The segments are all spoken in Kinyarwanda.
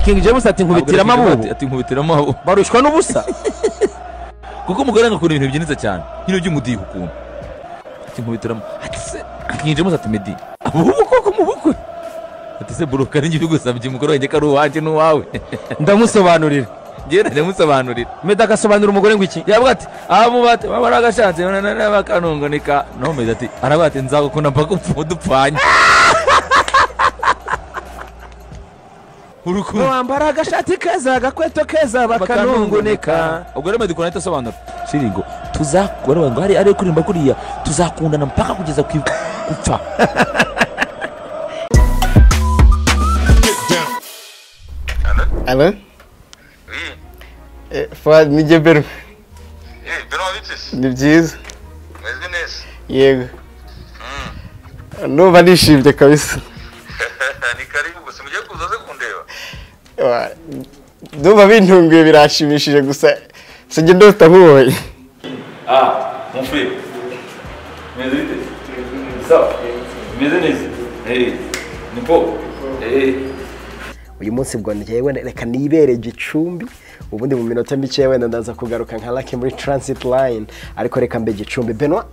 King James ati nkubitira amabubu ati nkubitira amabubu barushwa n'ubusa kuko umugore agakunda ibintu byinitse cyane nk'ibyo by'umudiho ukuntu ati nkubitira amabubu ati se King James ati medi amabubu koko mu bukwe ati se buruka n'ijya ubigusabye umugore wanjye ko ari uwanjye n'uwawe ndamusobanurira njyewe najya musobanurira meda agasobanura umugore ngo iki yavuga ati abamubate baba baragashatse bakanunganika naho mezi ati aravuga ati nzagukunda mpaka upfu dupfanye urukundo wambara agashati keza agakweto keza bakanungunika ubwo rero medikora ahita asobanura shiringo tuzakora ngo hari ariyo kuririmba kuriya tuzakundana mpaka kugeza ku gupfa Allô Oui, Eh, Fuad Mijeberu eh, Benoît Vitis, ni byiza mweze neza. yego numva nishimye kabisa Ni karibu gusa mugiye kuza ze kundeba. Wa- ndumva bintunguye birashimishije gusa gusa njye ndota nkubonye Ah, mon frère. Mweze Vitis. Sawa. Mweze neza. Eh, ni po. Eh, uyu munsi bwo njyewe wenda reka nibere gicumbi ubundi mu minota mike wenda ndaza kugaruka nka laki muri transit line ariko reka mbe gicumbi benwa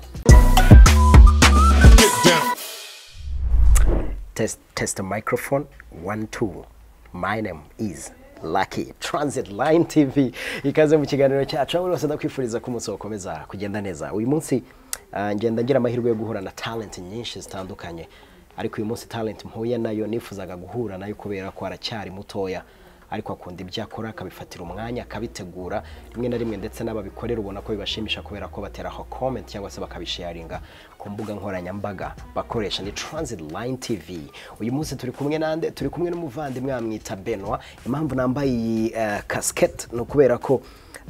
test test the microphone one two my name is Lucky Transit Line TV ikaze mu kiganiro cyacu aho buri wese ndakwifuriza ko umunsi wakomeza kugenda neza uyu munsi ah, ngenda ngira amahirwe yo guhura na talent nyinshi zitandukanye ariko uyu munsi talent mpuye nayo nifuzaga guhura nayo kubera ko aracyari mutoya ariko akunda ibyo akora akabifatira umwanya akabitegura rimwe na rimwe ndetse n'ababikorera ubona ko bibashimisha kubera ko bateraho comment cyangwa se bakabisharinga ku mbuga nkoranyambaga bakoresha ni Transit Line TV uyu munsi turi kumwe nande turi kumwe n'umuvandimwe bamwita Benoit impamvu nambaye iyi eh, casquette ni ukubera ko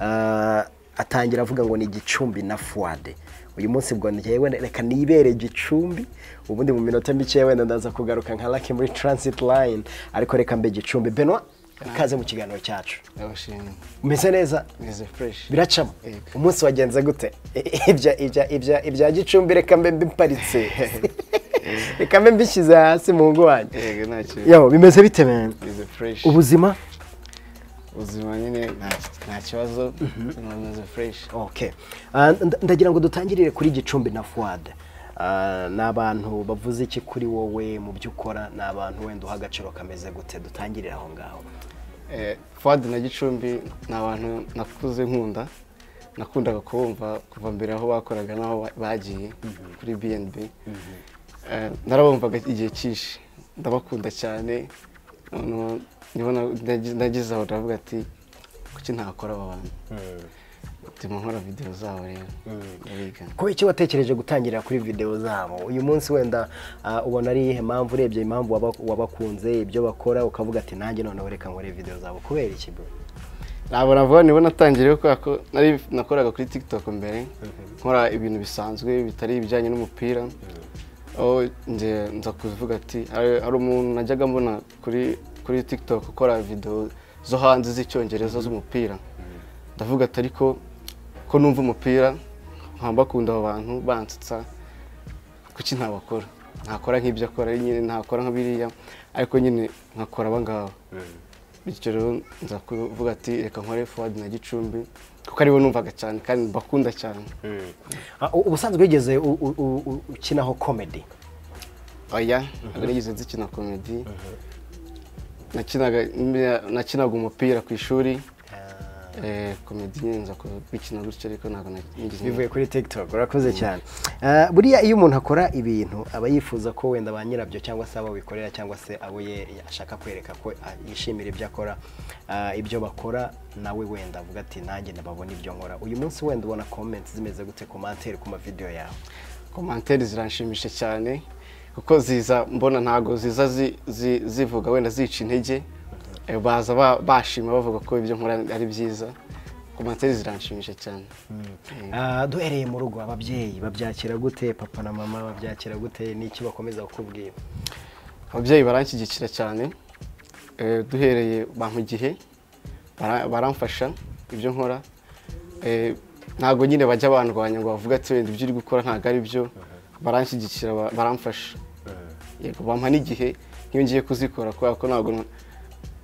eh, atangira avuga ngo ni gicumbi na Fuade uyu munsi bwo njyewe wenda reka nibere gicumbi ubundi mu minota mike wenda ndaza kugaruka nka Lucky muri Transit Line ariko reka mbe gicumbi Benoit ikaze mu kiganiro cyacu ndabashimye umeze neza meze fureshi biracamo Yego. umunsi wagenze gute ibya ibya ibya ibya gicumbi reka mbe mbiparitse reka mbe mbishyize hasi mu ngo wanjye yego nta kintu yaho bimeze bite mene meze fureshi ubuzima ubuzima nyine nta- nta kibazo ubuzima meze fureshi okay Ah, nda- ndagira ngo dutangirire kuri gicumbi na fuwade Ah, ni abantu bavuze iki kuri wowe mu byo ukora ni abantu wenda uha agaciro kameze gute dutangirire aho ngaho fadi na gicumbi ni abantu nakuze nkunda nakundaga kubumva kuva mbere aho bakoraga n'aho ba- bagiye kuri bnb narabumvaga igihe cyinshi ndabakunda cyane noneho niho na- nagi- nagize aho ndavuga ati kuki ntakora aba bantu bituma nkora videwo zabo rero ndabiga kubera icyo watekereje gutangirira kuri videwo zabo uyu munsi wenda ah, ubona ari iyihe mpamvu urebye impamvu waba- wabakunze ibyo bakora ukavuga ati nanjye noneho reka nkore videwo zabo kubera iki bro ntabwo navuga nibo natangiriye kubera ko nari nakoraga kuri tiktok mbere nkora ibintu bisanzwe bitari ibijyanye n'umupira aho nje nza kuvuga ati hari hari umuntu najyaga mbona kuri kuri tiktok ukora videwo zo hanze z'icyongereza z'umupira ndavuga ati ariko ko numva umupira nkaba bakunda abo bantu bansetsa kuki ntabakora ntakora nk'ibyo akora nyine ntakora nka biriya ariko nyine nkakora aba ngabo bityo rero nza kuvuga ati reka nkore forward na gicumbi kuko aribo numvaga cyane kandi mbakunda cyane Ah, u- ubusanzwe wigeze u- u- u- u- ukinaho comedy oya ntabwo nigeze nzikina komedi nakinaga nakinaga umupira ku ishuri Eh, komedi nyine nza kubikina gutyo ariko ntabwo nigeze bivuye kuri tiktok urakoze cyane Ah, buriya iyo umuntu akora ibintu aba yifuza ko wenda ba nyirabyo cyangwa se abo bikorera cyangwa se abo ye- ashaka kwereka ko ah, yishimira ibyo akora ah, ibyo bakora nawe wenda avuga ati nanjye ndababona ibyo nkora uyu munsi wenda ubona comments zimeze gute commentaire ku mavideo yawe komantere ziranshimisha cyane kuko ziza mbona ntabwo ziza zi- zi- zivuga wenda zica intege Eh, baza ba- bashima bavuga ko ibyo nkora ari byiza komantere ziranshimisha cyane Ah, duhereye mu rugo ababyeyi babyakira gute papa na mama babyakira gute n'iki bakomeza kukubwira ababyeyi baranshyigikira cyane Eh, duhereye bampa igihe bara- baramfasha ibyo nkora Eh, ntabwo nyine bajya bandwanya ngo bavuge ati wenda ibyo uri gukora ntabwo ari byo baranshyigikira ba- baramfasha yego bampa n'igihe nk'iyo ngiye kuzikora kubera ko ntabwo n-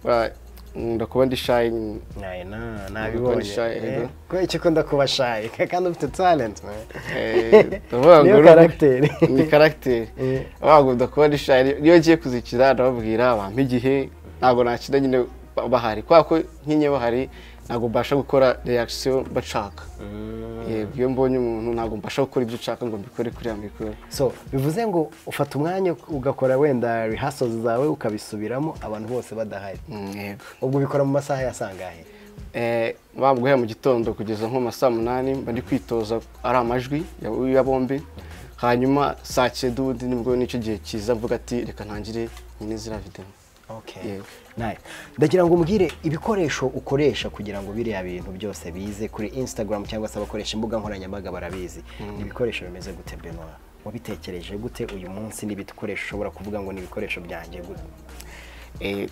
buriya, nkunda kuba ndi shy nayina Ubwo ni shy, nabibonye ego. kubera iki ukunda kuba shayi kandi ufite talent man. eh, ndavuga ngo niyo uruhu- karagiteri ni karagiteri Eh. ntabwo kuba ndi shy iyo ngiye kuzikira ndababwira bampa igihe ntabwo nakina nyine ba- bahari kubera ko nkinye bahari ntabwo mbasha gukora reaction bashaka yego iyo mbonye umuntu ntabwo mbasha gukora ibyo ushaka ngo mbikore kuriya mbikore so bivuze ngo ufata umwanya ugakora wenda rehearsals zawe ukabisubiramo abantu bose badahari Mm, yego ubwo ubikora mu masaha ya sangahe Eh, bamuguhera mu gitondo kugeza nko mu ma saa munani mba ndi kwitoza ari amajwi ya ya bombi hanyuma saa cyenda ubundi nibwo nicyo gihe cyiza mvuga ati reka ntangire nyine ziriya videwo Okay. Yego. Nice. Ndagira ngo umbwire ibikoresho ukoresha kugira ngo biriya bintu byose bize kuri Instagram cyangwa se abakoresha imbuga nkoranyambaga barabizi. Ni ibikoresho bimeze gute Benoit? Wabitekereje gute uyu munsi n'ibikoresho ushobora kuvuga ngo ni ibikoresho byanjye gute? Eh,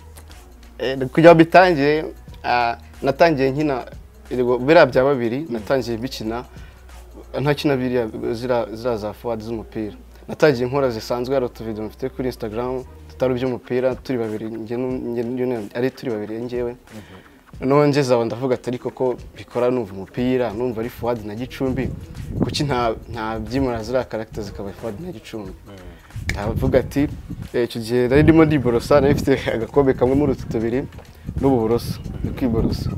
eh, kugira ngo bitangire ah, natangiye nkina erego biriya bya babiri natangiye bikina ntakina biriya zira zira za forward z'umupira natangiye nkora zisanzwe hari utuvido mfite kuri instagram tutari iby'umupira turi babiri njye nu- njye n'umwe- ari turi babiri njyewe noneho ngeze aho ndavuga atari koko bikora numva umupira numva ari forward na gicumbi kuki nta nta byimura ziriya karagita zikaba forward na gicumbi aravuga ati "Eh, icyo gihe nari ndimo ndiborosa nari mfite agakombe kamwe muri utu tubiri n'ubu buroso ni kwiborosa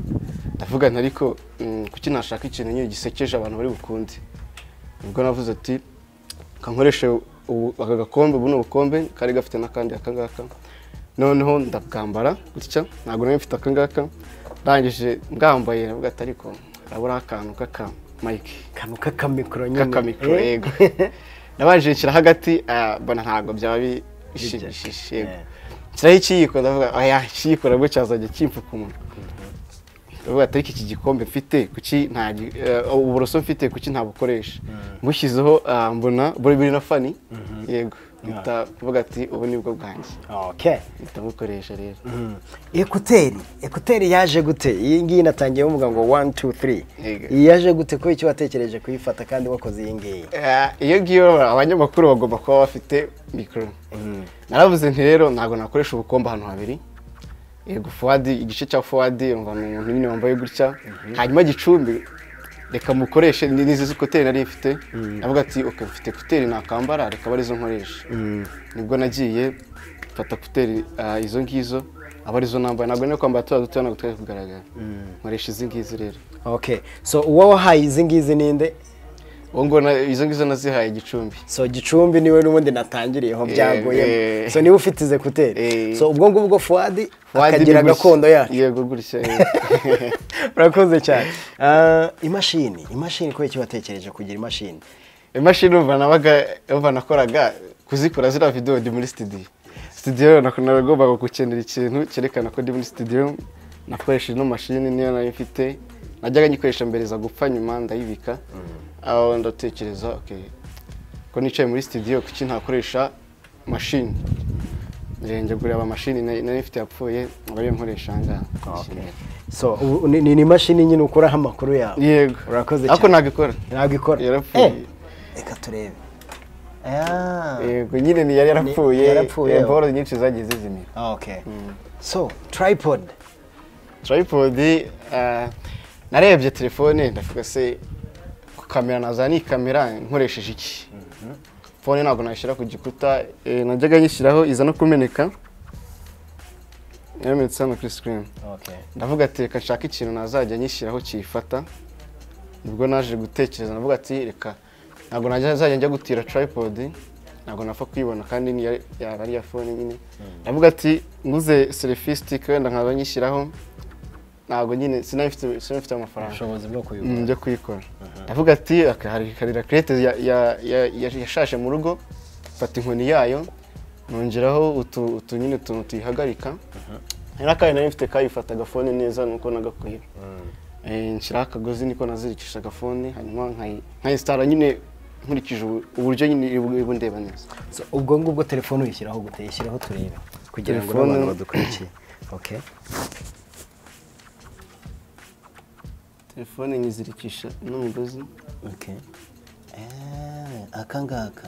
ndavuga nti ariko mm, kuki nashaka ikintu nyine gisekeje abantu bari bukunde ubwo navuze ati kankoreshe ubu- aka gakombe buno bukombe kari gafite n'akandi akangaka noneho ndabwambara gutya ntabwo nari mfite akangaka ndangije mbwambaye ndavuga ati ariko urabona akantu k'aka mayike Kanu kakamikro nyine. kakamikoro Eh? yego nabanje nshyira hagati ah, mbona ntabwo byaba bishimishije yego Yeah. nshyiraho ikiyiko ndavuga aya ikiyiko nabwo cyazajya kimpfuka umunwa ndavuga ati ariko iki gikombe mfite kuki nta gi- eh, uburoso mfite kuki ntabukoresha mushyizeho mbona buri biri na fani yego mpita mvuga ati ubu ni bwo bwanjye Okay. mpita mukoresha rero Mm. Ekuteri, ekuteri yaje gute? Iyi ngiyi natangiye muvuga ngo 1 2 3. Yego. Iyi yaje gute ko icyo watekereje kuyifata kandi wakoze iyi ngiyi? Eh, iyo ngiyo abanyamakuru bagomba kuba bafite mikoro naravuze nti rero ntabwo nakoresha ubukombe ahantu habiri yego fuwadi igice cya fuwadi yumva ni umuntu nyine wambaye gutya hanyuma gicumbi reka mukoreshe ni- n'izi kuteri nari mfite navuga ati oke mfite kuteri nakambara reka aba arizo nkoresha nibwo nagiye mfata kuteri ah, izo ngizo aba arizo nambaye ntabwo nari kwambara tuba dutoya ntabwo twari kugaragara nkoresha izi ngizi rero Okay. So uwo wahaye izi ngizi ninde? ubu ngubu na- izo ngizo nazihaye gicumbi so gicumbi niwe n'ubundi natangiriyeho byagoye eh. so niwe ufite ize kuteri Eh. so ubwo ngubwo fuadi Fuadi akagira ni gutya. gakondo yacu yego gutya eh. urakoze cyane Ah, imashini imashini kubera icyo watekereje kugira imashini imashini umva nabaga umva nakoraga kuzikora ziriya videwo ndi muri studio studio rero nako- nagombaga gukenera ikintu cyerekana ko ndi muri studio nakoresha ino mashini niyo nayo mfite najyaga nyikoresha mbere za gupfa nyuma ndayibika aho ndatekereza okay ko nicaye muri studio kuki ntakoresha mashini njya gureba amashini nari nari mfite yapfuye ngo ariyo nkoresha aha ngaha so ubu ni ni- ni imashini nyine ukuraho amakuru yawe yego urakoze ariko cyane ntabwo ikora ntabwo ikora yarapfuye. Eh, reka turebe Ah. yego nyine ni yari yarapfuye yarapfuye. eh, boro nyinshi zagiye zizimira Ah, okay so tripod tripod eh, narebye telefone ndavuga se ku kamera naza ni kamera nkoresheje iki fone ntabwo nashyira ku gikuta eh, najyaga nyishyiraho iza no kumeneka yamenetse hano kuri sikirini okay ndavuga ati reka nshake ikintu nazajya nyishyiraho kiyifata nibwo naje gutekereza ndavuga ati reka ntabwo najya njya gutira tripod ntabwo napfa kuyibona kandi ni iya- yaba ari iya fone nyine ndavuga ati nguze selfie stick wenda nkaba nyishyiraho ntabwo nyine sinabifite sinabifite amafaranga ubushobozi bwo kuyobora Mm, byo kuyikora ndavuga ati aka- hari karira kirete ya- ya- ya- ya- yashashe mu rugo mfata inkoni yayo nongeraho utu utu nyine utuntu tuyihagarika hari n'akandi nari mfite kayifata agafone neza nuko nagakuye nshyiraho akagozi niko nazirikisha agafone hanyuma nkayi- nkayisitara nyine nkurikije ubu- uburyo nyine ibu- ibu ndeba neza So, ubwo ngubwo telefone uyishyiraho gute yishyiraho turebe kugira ngo Telefone- n'abantu badukurikiye okay telefone nyizirikisha n'umugozi okay eh aka ngaka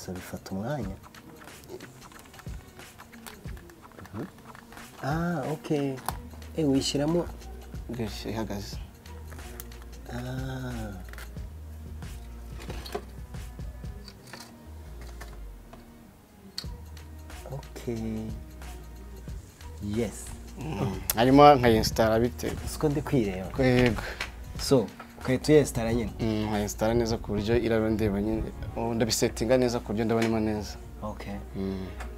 so bifata umwanya ah okay eh wishyiramo gashya ihagaze ah okay yes hanyuma nkayinsitara bitewe siko ndi kwireba yego so ukahita uyesitara nyine Mm, nkayinsitara neza ku buryo irarondeba nyine ubu ndabisetinga neza ku buryo ndabonamo neza okay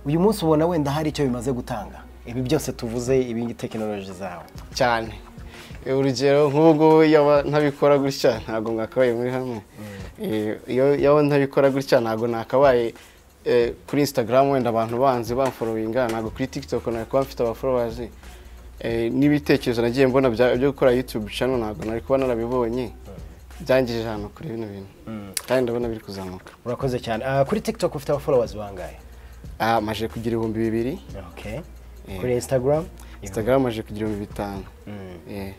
uyu munsi ubona wenda hari icyo bimaze gutanga ibi byose tuvuze ibingi tekinoloji zawe cyane Eh, urugero nk'ubu ngubu iyo aba ntabikora gutya ntabwo mwakabaye muri hamwe Eh, iyo iyo aba ntabikora gutya ntabwo nakabaye eh, kuri instagram wenda abantu banzi bamforowinga ntabwo kuri tiktok nari kuba mfite abaforowazi n'ibitekerezo nagiye mbona bya- byo gukora youtube channel ntabwo nari kuba narabibonye byangije ahantu kuri bino bintu kandi ndabona biri kuzamuka urakoze cyane Ah, kuri tiktok ufite abaforowazi bangahe Ah, maje kugira ibihumbi bibiri okay. Yeah. kuri instagram instagram maje kugira ibihumbi bitanu Eh.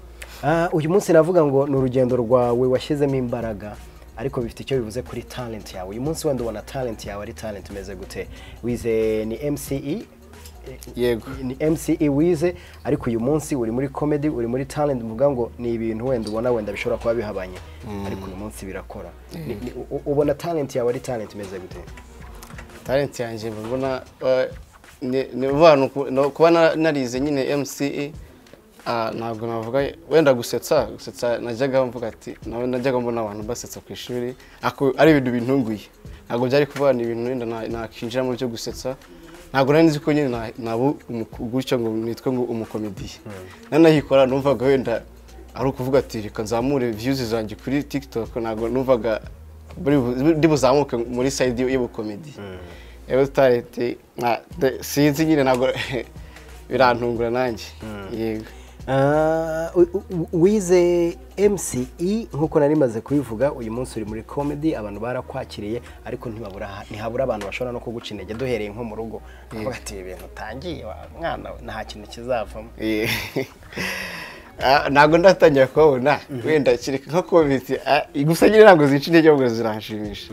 Ah, uyu munsi navuga ngo ni urugendo rwawe washyizemo imbaraga ariko bifite icyo bivuze kuri talent yawe uyu munsi wenda ubona talent yawe ari talent imeze gute wize ni mce yego ni mce wize ariko uyu munsi uri muri comedy uri muri talent mvuga ngo ni ibintu wenda ubona wenda bishobora kuba bihabanye ariko uyu munsi birakora Ni- ni- u- ubona talent yawe ari talent imeze gute talent yanjye mbona eh, ni- ni vuba ni uku- no- kuba na- narize nyine mce ah, ntabwo navuga wenda gusetsa gusetsa najyaga mvuga ati nawe najyaga mbona abantu basetsa ku ishuri ako- ari ibintu bintunguye ntabwo byari kuvuga ni ibintu wenda na- nakinjiramo byo gusetsa ntabwo nari nzi ko nyine na- naba umu- gutyo ngo nitwe ngo umukomediye nanayikora numvaga wenda ari ukuvuga ati reka nzamure views zanjye kuri tiktok ntabwo numvaga buri bu- ndi buzamuke muri side y'ubukomedi rero tutarete nka- de- sinzi nyine ntabwo birantungura nanjye yego Ah, u- u- wize mce nk'uko nari maze kubivuga uyu munsi uri muri comedy abantu barakwakiriye ariko ntibabura ntihabura abantu bashobora no kuguca intege duhereye nko mu rugo bakavuga ati "Ibi bintu utangiye wa mwana we, nta kintu kizavamo Eh, ah, ntabwo ndatangira kubabona wenda kereka nko komite gusa nyine ntabwo zica intege ahubwo ziranshimisha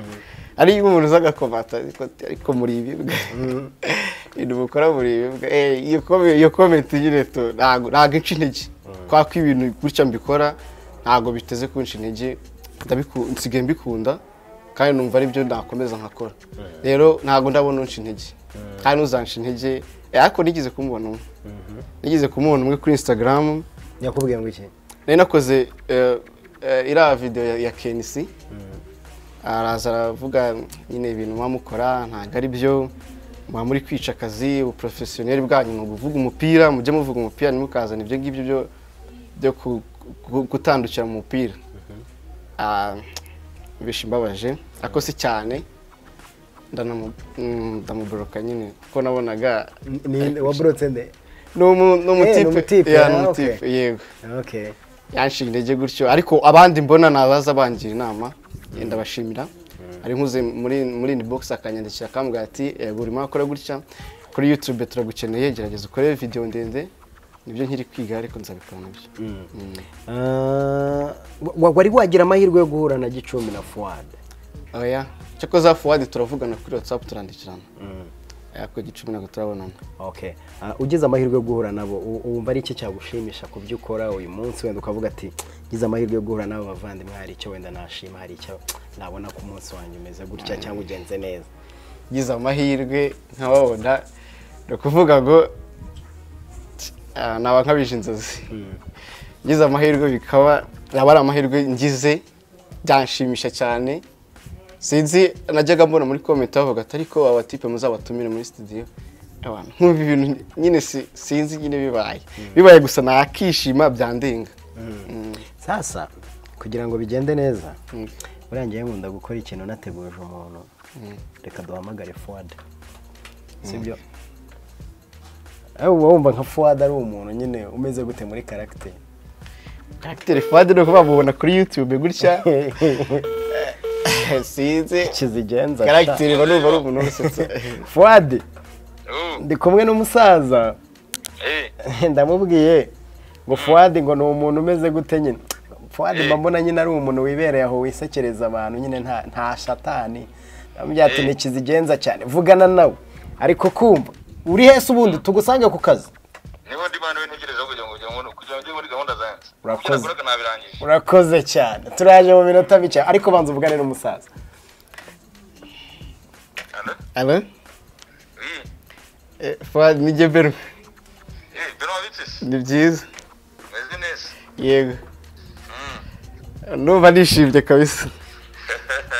ari nk'umuntu uza agakomata ariko ati, ariko muri ibibwa ibintu mukora muri ibibwa Eh, iyo kome- iyo komite nyine tu- ntabwo ntabwo ica intege kubera ko ibintu gutya mbikora ntabwo biteze kunca intege ndabiku- nsigaye mbikunda kandi numva aribyo nakomeza nkakora rero ntabwo ndabona unca intege kandi uzanca intege eh, ariko nigeze kumubona umwe nigeze kumubona umwe kuri instagram nyakubwiye ngo iki nari nakoze eh, eh, iriya video ya, ya kenisi araza aravuga nyine ibintu muba mukora ntabwo ari byo muba muri kwica akazi ubuprofesiyoneri bwanyu ni uguvuga umupira mujye muvuga umupira ntimukazana ibyo ngibyo byo byo ku- ku- gutandukira mu mupira Ah, bishimbabaje ariko si cyane ndanamu- mm, ndamuboroka nyine kuko nabonaga waburotse nde ni umu- ni Eh, ni umutipe umutipe, Yeah, ni ah, umutipe, okay. yego okay yanshinga intege gutyo ariko abandi mbona nabaza bangira inama eh, ndabashimira ari nkuze muri muri ni box akanyandikira akambwira ati "Eh, buri mwaka ukora gutya kuri youtube turagukeneye gerageza ukore video ndende nibyo nkiri kwiga ariko nzabikora nabyo Ah, wa- wari wagira amahirwe yo guhura na gicumbi na fuad oya cyakoze fuwadi turavugana kuri whatsapp turandikirana ariko gicumi ntabwo turabonana okay Ah, ugize amahirwe yo guhura nabo u- wumva ari iki cyagushimisha ku byo ukora uyu munsi wenda ukavuga ati ngize amahirwe yo guhura n'aba bavandimwe hari icyo wenda nashima hari icyo nabona ku munsi wanjye umeze gutya cyangwa ugenze neza ngize amahirwe nkababona ni ukuvuga ngo ah, naba nkabije inzozi ngize amahirwe bikaba yaba ari amahirwe ngize byanshimisha cyane sinzi najyaga mbona muri komenti bavuga ati ariko aba batipe muzabatumire muri studio abantu nkumva ibintu nyine si- sinzi nyine bibaye bibaye gusa nakishima byandenga sasa kugira ngo bigende neza Mm. buriya ngewe nkunda gukora ikintu nateguje umuntu reka duhamagare fuwade sibyo uba wumva nka fuwade ari umuntu nyine umeze gute muri karagiteri karagitere fadi ni uko bamubona kuri youtube gutya sinzi kizigenza karagitere iba numva ari umuntu usetsa fuwade Oh, ndi kumwe n'umusaza eh, ndamubwiye ngo fuwadi ngo ni umuntu umeze gute nyine fuwadi mbona nyine ari umuntu wibereye aho wisekereza abantu nyine nta nta shatani ndamubwira ati ntikizigenza cyane vugana nawe ariko kumva uri hese ubundi tugusange ku kazi niba urakoze kurakora kanabirangije urakoze cyane turaje mu minota mike ariko banza uvugane n'umusaza ara Eh, fadi nijye beru eh, bino wabitse ni byiza meze neza yego numva nishimye kabisa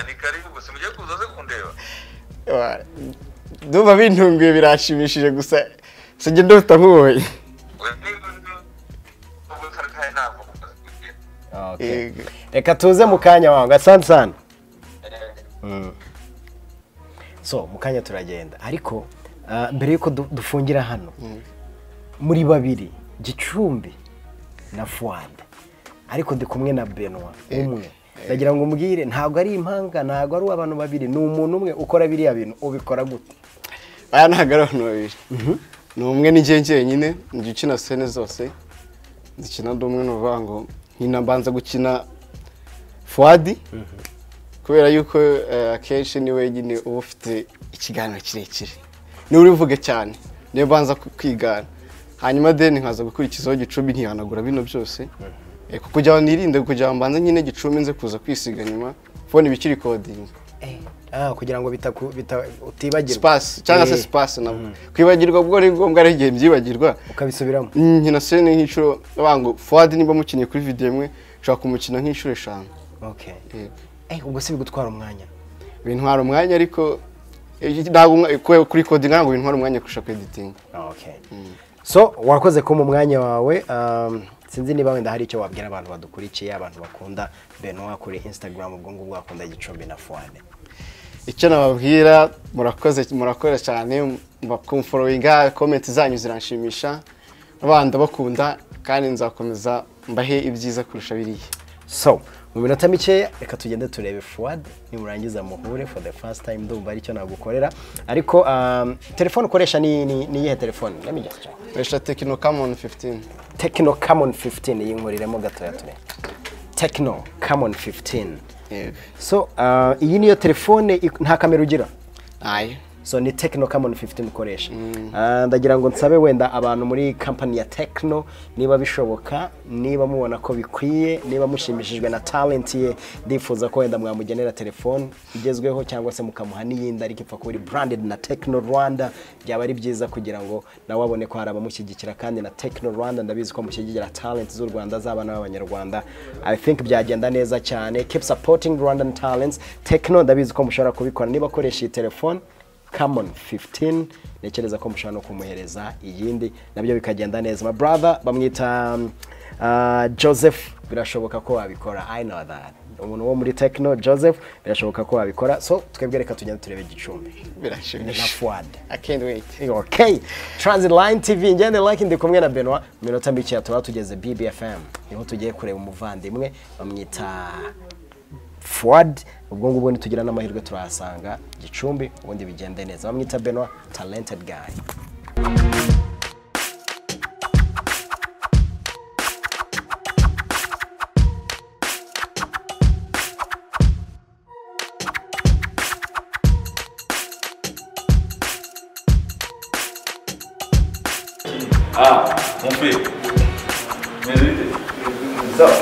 ni karibu gusa mugiye kuza ze kundeba Wa- ndumva bintunguye birashimishije gusa sinjye ndota nk'uwoye Oya, ni- ni- ubu karakaye ntabwo Okay. Yego. reka tuze mu kanya wangu asante sana Eh, so mu kanya turagenda ariko ah, mbere y'uko du- dufungira hano muri babiri gicumbi na fuwade ariko ndi kumwe na benwa umwe ndagira ngo umbwire ntabwo ari impanga ntabwo ari uw'abantu babiri ni umuntu umwe ukora biriya bintu ubikora gute aya ntabwo ari abantu babiri ni umwe n'ingiye njyenyine njya ukina sene zose zikina ndi umwe ni ukuvuga ngo nkina mbanza gukina fuwadi kubera yuko eh, akenshi ni wenyine uba ufite ikiganiro kirekire niwe urivuge cyane niyo mbanza ku- kwigana hanyuma deni nkaza gukurikizaho gicumbi ntihanagura bino byose Eh, kuko kugira ngo nirinde kugira ngo mbanze nyine gicumbi nze kuza kwisiga nyuma kubona ibikiri kodingi Ah, kugira ngo bitaku- bita- utibagirwa sipasi cyangwa se Eh, sipasi nabwo kwibagirwa bwo ari ngombwa hari igihe byibagirwa ukabisubiramo nkina sene nk'inshuro bango fuwadi nimba mukinnye kuri videwo imwe ushobora kumukina nk'inshuro eshanu okay. Yego. eh, ubwo si bigutwara umwanya bintwara umwanya ariko eh, ntabwo umwa- kwe- kuri kodinga ntabwo bintwara umwanya kurusha kweditinga okay. so warakoze kumpa umwanya wawe um, sinzi niba wenda hari icyo wabwira abantu badukurikiye abantu bakunda benoa kuri instagram ubwo ngubwo bakunda gicumbi na fuane icyo nababwira murakoze murakora cyane kumforowinga komenti zanyu ziranshimisha abana bakunda kandi nzakomeza mbahe ibyiza kurusha biriya so mu minota mikeya reka tugende turebe fuwade nimurangiza muhure for the first time ndumva ari cyo nagukorera ariko um, telefone ukoresha ni ni- ni iyihe telefone Let me just check. resha tekino kamoni fifitini Tecno Camon 15 yinkuriremo gatoya ture Tecno Camon 15 so uh, iyi niyo telefone ik- nta kamera ugira ayo so ni Tecno Camon 15 ukoresha Ah, ndagira ngo nsabe wenda abantu muri kampani ya Tecno niba bishoboka niba mubona ko bikwiye niba mushimishijwe na talent ye ndifuza ko wenda mwamugenera telefone igezweho cyangwa se mukamuha n'iyindi ariko ipfa kuba iri branded na Tecno Rwanda byaba ari byiza kugira ngo nawe abone ko hari abamushyigikira kandi na Tecno Rwanda ndabizi ko mushyigikira talent z'u Rwanda z'abana b'abanyarwanda I think byagenda neza cyane keep supporting Rwandan talents Tecno ndabizi ko mushobora kubikora niba akoresha iyi telefone Camon 15 ntekereza ko mushobora no kumuhereza iyindi nabyo bikagenda neza my brother bamwita um, uh, Joseph birashoboka ko wabikora I know that umuntu wo muri Tecno Joseph birashoboka ko wabikora so twebwe reka tugende turebe gicumbi na birashimisha Fuad I can't wait. okay Transit Line TV ngende like ndi kumwe na Benoit mu minota mike tuba tugeze BBFM niho tugiye kureba umuvandimwe bamwita Fuad ubwo ngubwo nitugira n'amahirwe turahasanga gicumbi ubundi bigende neza bamwita Benoit talented guy Ah, mon père. Meze bite? Sawa.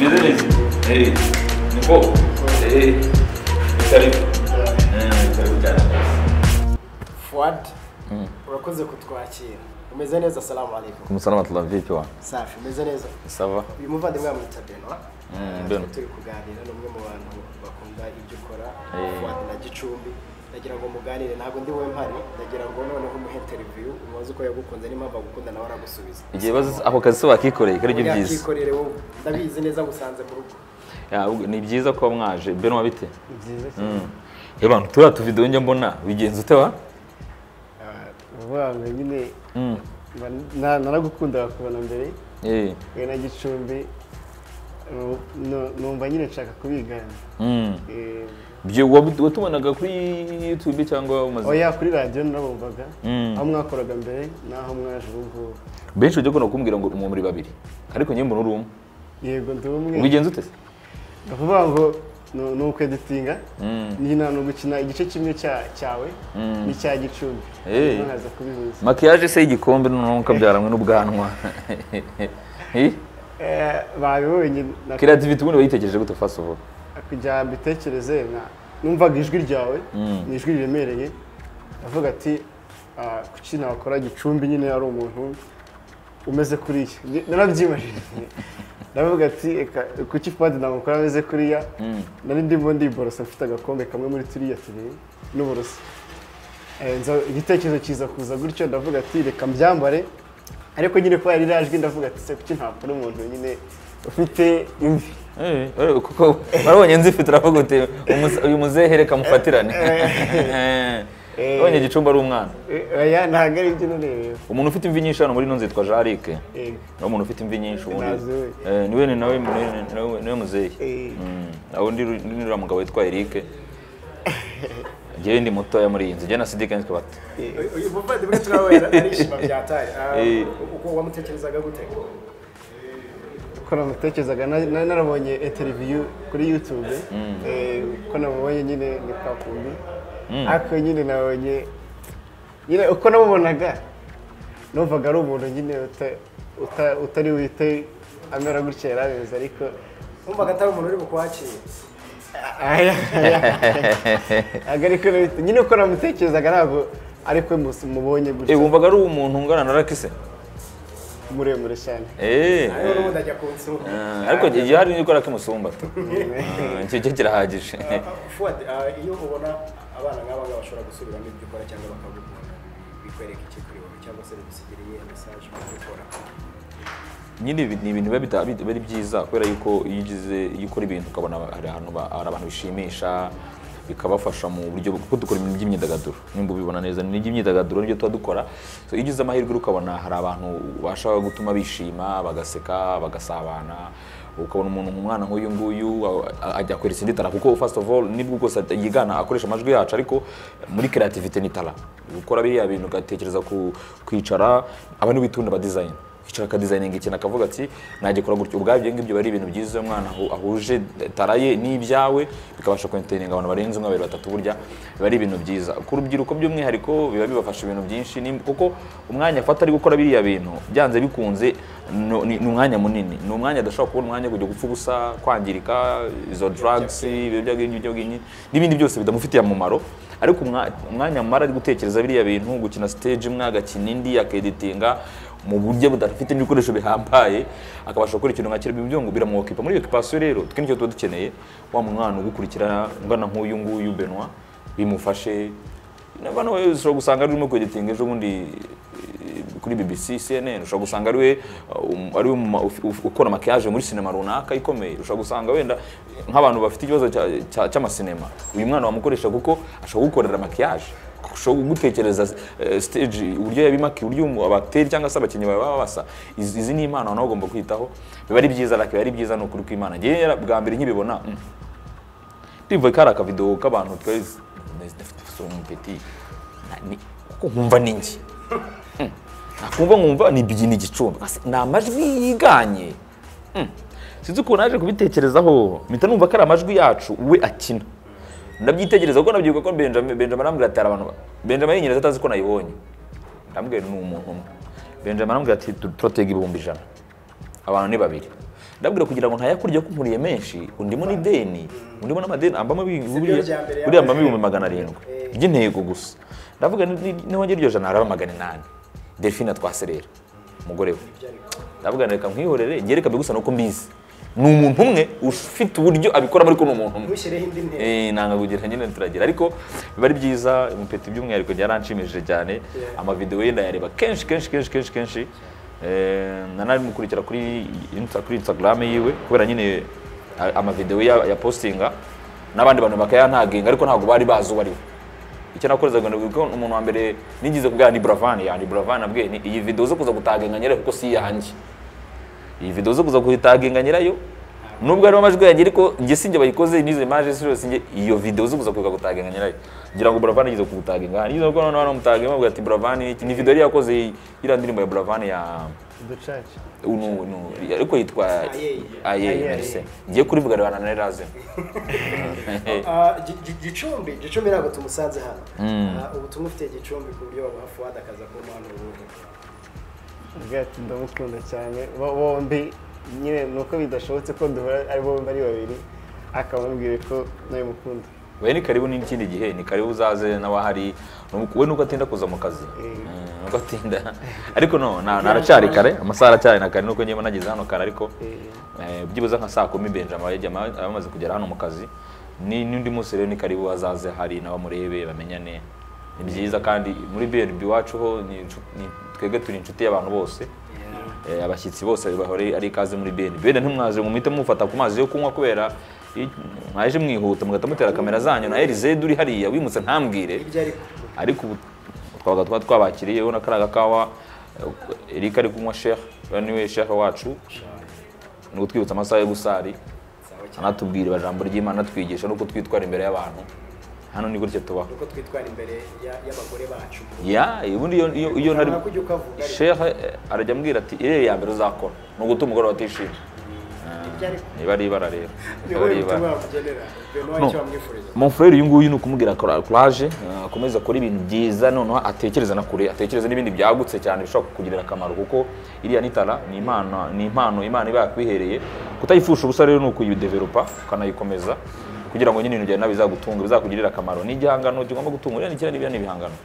Meze neza? Eh. Ni poa? Eh. Karibu. Eh, karibu sana. Fuad urakoze kutwakira umeze neza salamu alaikum kumusalama tulavipi wa safi umeze neza sava uyu muvandimwe bamwita Benoit mbeno turi kuganira n'umwe mu bantu bakunda ibyo ukora Eh. Fuad na gicumbi ndagira ngo muganire ntabwo ndi we mpari ndagira ngo noneho umuhe interview umubaze uko yagukunze n'impamvu agukunda nawe aragusubiza igihe bazi ako kazi se wakikoreye karibyo byiza yakikorere wowe ndabizi neza musanze mu rugo Ya, ahubwo ni byiza kuba mwaje beno wabite abantu turiya tuvidewo njya mbona bigenza ute wa vuba ngo nyine na- naragukundaga kubona mbere Eh, we na gicumbi nu- nu- numva nyine nshaka kubigana mm. Eh, Byo wabu- watubonaga kuri youtube cyangwa umaze oya kuri radiyo narabumvaga Mm. aho mwakoraga mbere n'aho mwaje ubu ngubu benshi ujya ukunda kumbwira ngo umuntu muri babiri ariko njye mbona uri umwe yego ndi umwe ubigenza ute se ni ukuvuga ngo ni- ni ukweditinga nyina ni ugukina igice kimwe cya- cyawe n'icya gicumbi Eh. Hanyuma nkaza kubihuza makiyaje se y'igikombe noneho ukabyara hamwe n'ubwanwa Eh, babibonye na- kiriya tivi ubundi wayitegereje gute first of all kugira mbitekereze na- numvaga ijwi ryawe ni ijwi riremereye ndavuga ati ah, kuki nakora gicumbi nyine ari umuntu umeze kuriya Ni- narabyimajije ndavuga ati "Eka, kuki fadi namukora ameze kuriya nari ndimo ndiborosa mfite agakombe kamwe muri turiya tubiri n'uburoso Eh, nza- igitekerezo kiza kuza gutyo ndavuga ati reka mbyambare ariko nyine kubera ririya jwi ndavuga ati se kuki ntakora umuntu nyine ufite imvi Eh, eh, kuko warabonye nzifite uravuga uti "Umuze- uyu muzehe reka mufatirane eh. wabonye igicumbi ari umwana Eh, oya ntabwo ari ibyo nureba umuntu ufite imvi nyinshi hano muri ino zitwa jarike Eh, niwe muntu ufite imvi nyinshi ubundi Nazi we. Eh, niwe ni nawe niwe- niwe- niwe muzehe eh, aho ndi ni uriya mugabo witwa Eric njyewe ndi mutoya muri iyi nzu njyewe na Sidike nitwe bato eh. uyu muvandimwe turabona arishima byatari Eh. uko wamutekerezaga gute uko namutekerezaga na- na- narabonye interiviyu kuri yutube Eh, uko namubonye nyine ni kwa kumbi ariko nyine nabonye nyine uko namubonaga numvaga ari umuntu nyine uta- uta- utari wite amera gutya yari ameze ariko numvaga atari umuntu uri bukwakire ntabwo ariko nyine uko namutekerezaga ntabwo ariko mubonye eh gutya wumvaga ari umuntu ungana na Rakise muremure cyane eh n'ubundi ajya ku nsura eh, ariko igihe hari n'ikora kimusumba tu Eh, icyo cyo kirahagije Fuad, ah, iyo ubona abana nk'aba ngaba bashobora gusubiramo ibyo ukora cyangwa bakagukunda bikwereka iki kuri wowe cyangwa se bigusigiriye mesaje mu byo ukora nyine ibi ni ibintu biba bita- biba ari byiza kubera yuko iyo ugize iyo ukora ibintu ukabona hari ahantu ba- hari abantu bishimisha bikabafasha mu buryo kuko dukora ibintu by'imyidagaduro nimba ubibona neza ni iby'imyidagaduro nibyo tuba dukora So, iyo ugize amahirwe ukabona hari abantu ubasha gutuma bishima bagaseka bagasabana ukabona umuntu umwana nk'uyu nguyu a- a- ajya kweresa indi tara kuko first of all nibwo bwose at- yigana akoresha amajwi yacu ariko muri creativity ni tara gukora biriya bintu ugatekereza ku kwicara aba niwe itunda ba design yicara akadezayininga ikintu akavuga ati nagikora gutyo ubwabyo ibyo ngibyo biba ari ibintu byiza uyu mwana ahu- ahuje taraye n'ibyawe bikabasha kwenteringa abantu barenze umwe babiri batatu burya biba ari ibintu byiza ku rubyiruko by'umwihariko biba bibafasha ibintu byinshi ni- kuko umwanya afata ari gukora biriya bintu byanze bikunze no- ni ni umwanya munini ni umwanya adashobora kubona umwanya wo kujya gupfa ubusa kwangirika izo drugs ibiyobyabwenge ibiyobyabwenge n'ibindi byose bidamufitiye umumaro ariko umwa- umwanya mumara ari gutekereza biriya bintu gukina stage imwe agakina indi akeditinga mu buryo budafite n'ibikoresho bihambaye akabasha gukora ikintu nka kiriya ibyo ngo biramuwokipa muri iyo ekipasiyo rero twe nicyo tuba dukeneye wa mwana ugukurikira ungana nk'uyu nguyu Benoit bimufashe nabana we ushobora gusanga arimo kweditinga ejo bundi eh, kuri BBC CNN ushobora gusanga ari we uh, um- ari we muma- uf- uf- ukora makiyaje muri sinema runaka ikomeye ushobora gusanga wenda nk'abantu bafite ikibazo cya- cya- cy'amasinema uyu mwana wamukoresha kuko ashobora gukorera makiyaje ushobora gutekereza eh, stage uburyo yabimakiye uburyo umu- abateri cyangwa se abakinnyi bawe baba basa Izi- izi ni impano nawe ugomba kwitaho biba ari byiza ariko biba ari byiza ni ukuri kw'imana njyewe yara- bwa mbere nkibibona mm, ndivuye kari akavidewo k'abantu twari sompeti kuko nkumva ni njye Mm. nakumva nkumva ni bigini gicumbi Ase, ni amajwi yiganye Mm. sinzi ukuntu naje kubitekerezaho mpita numva ko ari amajwi yacu we akina ndabyitegereza kuko nabyibuka ko benjamin benjamin arambwira ati hari abantu ba- benjamin yinyereza atazi ko nayibonye ndambwira ni umuntu umwe benjamin arambwira ati "Tu- turatega ibihumbi ijana abantu ni babiri ndabwira kugira ngo ntayakurya ko nkuriye menshi undimo n'ideni undimo n'amadeni ambamo bi- buriya buriya ambamo ibihumbi magana arindwi by'intego gusa ndavuga ni- ni- niwongera iryo jana haraba magana inani delphine atwaserera umugore we ndavuga reka nkwihorere njye reka mbigusa nuko mbizi ni umuntu umwe ufite uburyo abikoramo ariko ni umuntu umwe ntushyireho indi ntera Eh, nanga kugira nyine turagira ariko biba ari byiza umupeti by'umwihariko byaranshimishije cyane amavidewo ye ndayareba kenshi kenshi kenshi kenshi kenshi Eh, na nari mukurikira kuri Insta- kuri instagram yiwe kubera nyine a- amavidewo ya, ya postinga n'abandi bantu bakayantaginga ariko ntabwo bari bazi uwo ari we icyo nakorezaga ni uko umuntu wa mbere nigeze kubwira ni buravani ya ni buravani abwiye ni iyi videwo zo kuza gutaginga nyirayo kuko si iyanjye iyi videwo zo kuza gutaginga nyirayo nubwo harimo amajwi yanjye ariko njye sinjye bayikoze nizo imaje si yose njye iyo videwo zo kuza kuza gutaginga nyirayo ngira ngo buravani igeze kugutaginga hano igeze kuko noneho namutaginga bavuga ati buravani iki ni videwo yari yakoze iriya ndirimbo ya buravani ya uducaca unu unu ariko yitwa aye merci ngiye kurivuga rero na neraze Ah, Gi- Gi- gicumbi gicumbi ntabwo tumusanze hano Ah, ubu tumufitiye gicumbi ku buryo wabaha fuad akaza kumuha n'ubundi ubwo ati ndamukunda cyane bo- bombi nyine ni uko bidashobotse ko duhura ari bo ari babiri akaba amubwira ko nawe mukunda we ni karibu n'ikindi gihe ni karibu uzaze n'abahari Nuko- we nuko atinda kuza mu kazi Mm, nuko atinda ariko no na- naracyari kare amasaha aracyari na kare nuko njyewe nageze hano kare ariko eh, byibuze nka saa kumi benjama yagiye ama- aba amaze kugera hano mu kazi Ni- n'undi munsi rero ni karibu azaze hari nawe amurebe bamenyane ni byiza kandi muri brb iwacu ho ni inshu- ni- twebwe turi inshuti y'abantu bose Eh, abashyitsi bose bahore ari ikaze muri BNB bene ntimwaze ngo muhite mufata ku mazi yo kunywa kubera i- mwaje mwihuta mugahita mutera kamera zanyu na Elisede uri hariya wimutse ntambwire ariko ubu twabaga twa twabakiriye ubona ko ari agakawa eh, Eric ari kunywa Sheikh uyu niwe Sheikh wacu ni utwibutsa amasaha yo gusari anatubwira ijambo ry'Imana anatwigisha nuko twitwara imbere y'abantu hano ni gutya tubaho uko twitwara imbere ya- y'abagore bacu ya ubundi iyo iyo iyo ntari Ntabwo ujya ukavuga, ariko. shehe eh, arajya ambwira ati iriya ya mbere uzakora ni uguta umugore batishimye ibyo ariko niba ari ibara rero ni niba wowe ari ibara ubutumwa bakugenera buri umwe icyo wamwifuriza mon frere uyu nguyu ni ukumubwira coura- courage eh, akomeze akora ibintu byiza noneho atekereza na kure atekereza n'ibindi byagutse cyane bishobora kukugirira akamaro kuko iriya nitara ni impano ni impano imana iba yakwihereye kutayipfusha ubusa rero ni ukuyidevelopa ukanayikomeza kugira ngo nyine ibintu byawe nawe bizagutunge bizakugirire akamaro ni igihangano kigomba gutunga uriya ni kiriya n'ibiriya ni ibihangano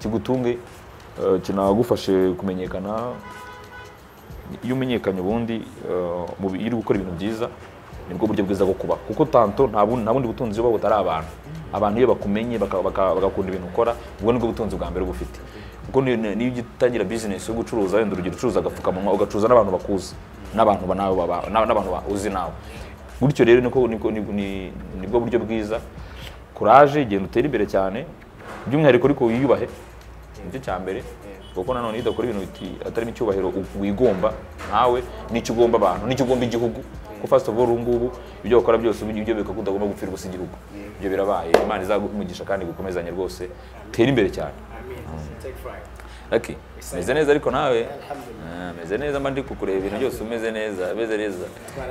kigutunge eh, kinagufashe kumenyekana iyo umenyekanye ubundi eh, mu bi- iyo uri gukora ibintu byiza nibwo buryo bwiza bwo kuba kuko tanto nta bundi nta bundi butunzi buba butari abantu abantu iyo bakumenye baka- baka- bagakunda ibintu ukora ubwo nibwo butunzi bwa mbere uba ufite kuko niyo niyo ujya utangira bizinesi yo gucuruza wenda urugero ucuruza agapfukamunwa ugacuruza n'abantu bakuzi n'abantu ba- nawe baba- na- n'abantu ba- uzi nawe gutyo rero niko niko- ni- ni- nibwo buryo bwiza kuraje genda utere imbere cyane by'umwihariko ariko wiyubahe nicyo cya mbere kuko nanone iyo udakora ibintu biti- atarimo icyubahiro u- wigomba ntawe n'icyo ugomba abantu n'icyo ugomba igihugu kuko first of all ubu ngubu ibyo bakora byose ubu ibyo bikakunda ugomba gupfira ubusa igihugu ibyo birabaye imana izagumugisha kandi gukomezanye rwose tere imbere cyane take five Lucky, meze neza ariko nawe Ah, meze neza mba ndi kukureba ibintu byose umeze neza meze neza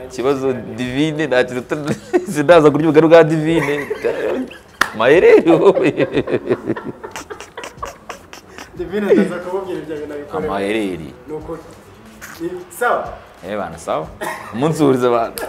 ikibazo divine nta kintu uta- sinaza kurya ubugari bwa divine maherere wowe divine ndaza kumubwira ibyo bintu abikorera amaherere ni ukuri Ni- sawa Eh bana sawa. Umunsi uhuriza abantu.